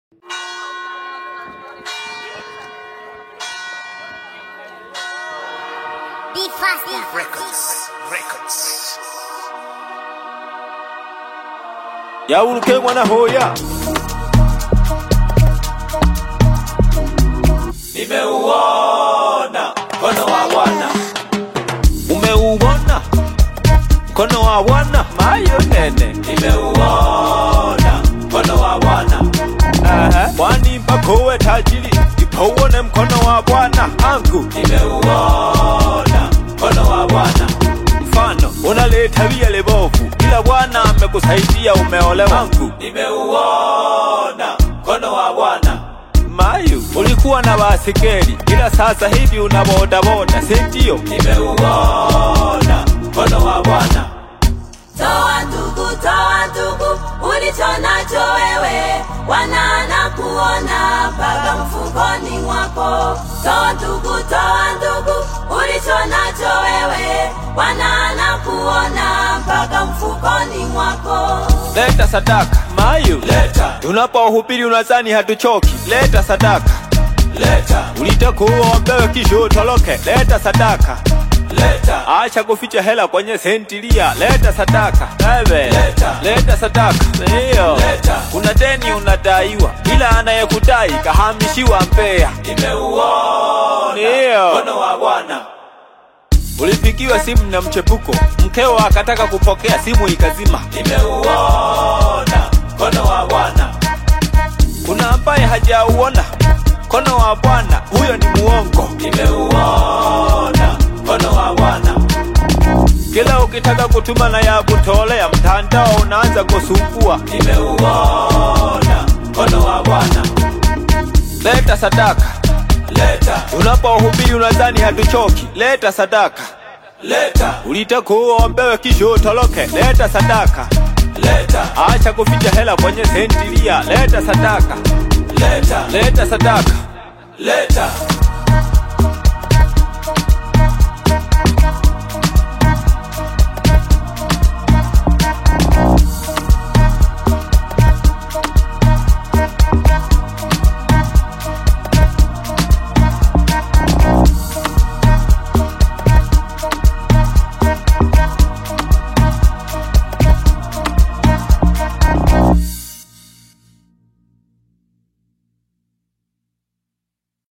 Be faster. Records. Records. yauluke mwana hoya nimeuona mkono wa bwana umeuona mkono wa bwana mayo nene nimeuona mkono wa bwana Aha. kwani mpakowe tajiri ipouone mkono wa bwana angu nimeuona mkono wa bwana mfano unaleta via lebovu ila bwana amekusaidia umeolewa angu nimeuona mkono wa bwana mayu ulikuwa na basikeli ila sasa hivi una bodaboda sindio nimeuona mkono wa bwana Toa ndugu, toa ndugu, ulicho nacho wewe, wanana kuona mpaka mfukoni mwako. Toa ndugu, toa ndugu, ulicho nacho wewe, wanana kuona mpaka mfukoni mwako. leta sadaka mayu leta tunapohubiri unazani hatuchoki leta sadaka leta ulitakuwa wambewe kisha utoroke leta sadaka leta acha kuficha hela kwenye sentilia leta sadaka ewe leta, leta sadaka ndiyo kuna deni unadaiwa ila anayekudai kahamishiwa mbea nimeuona ndiyo mkono wa bwana ulipigiwa simu na mchepuko mkeo akataka kupokea simu ikazima nimeuona mkono wa bwana kuna ambaye hajauona mkono wa bwana huyo ni muongo nimeuona mkono wa bwana kila ukitaka kutuma na ya kutolea mtandao unaanza kusumbua nimeuona mkono wa bwana leta sadaka leta unapohubiri unadhani hatuchoki leta sadaka leta ulitakuwa ombewe kisha utoroke leta sadaka leta acha kuficha hela kwenye sentilia leta sadaka leta leta sadaka leta